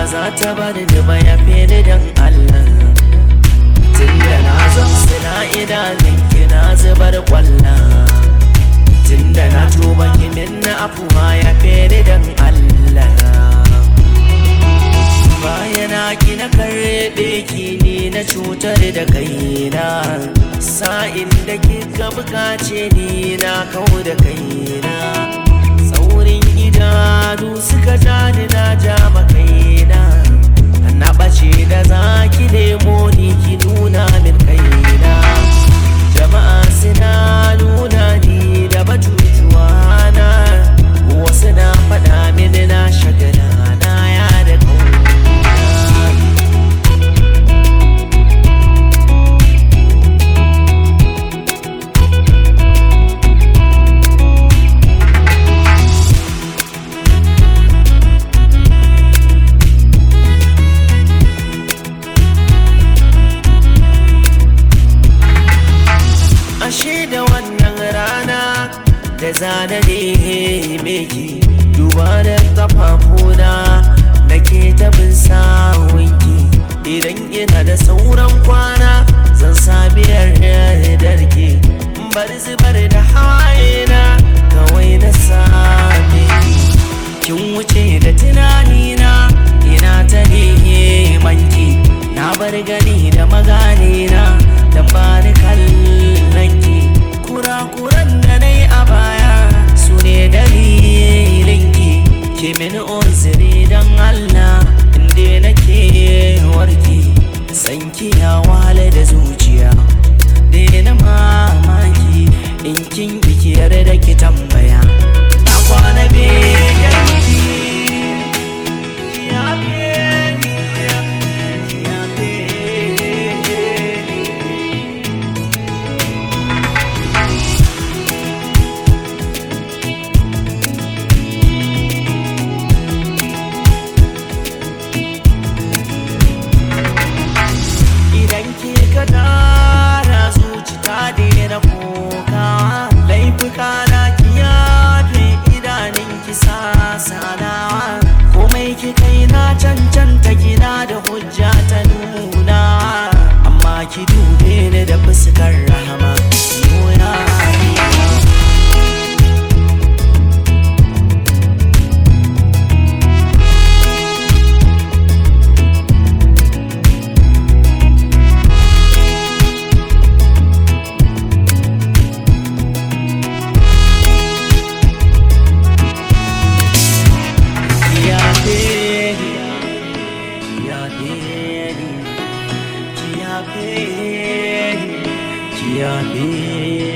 ba za ta bari ni ba ya fi ni dan Allah tunda na zamsu na idanun ki na zubar kwalla tunda na tuba ki min na afuwa ya fi ni dan Allah bayana ki na karɓe ki ni na cutar da kaina sa'in da kika bukace ni na kau da kaina saurin idanu suka ja ni na ja makaina na ɓace da zaki nemo ni ki nuna min kaina jama'a suna nuna ni da batutuwa na wasu na faɗa mini na shagala na ya da kauna ashe da wannan rana da zana ne meki duba da kafafuna da ke tabin sawunki idan ina da sauran kwana zan sami darke bar zubar da hawayena kawai na same ki kin wuce da tunanina ina ta neman ki na bar gani da maganina dan ba ni kallon ki kurakuran da na yi a baya su ne dalilin ki ki min uzuri dan Allah inda nake warki san ki ya wale da zuciya daina mamaki in kin ki yarda ki tambaya na kwana begen ki ya beni ya beni idan ke ka tara zuci ta daina kuka laifuka na ki yafe idanun ki sasanawa komai ki kai na cancanta gina da hujja ta nuna amma ki dube ni da fuskar rahama nuna Kiapeni, kiapeni, kiapeni, kiapeni.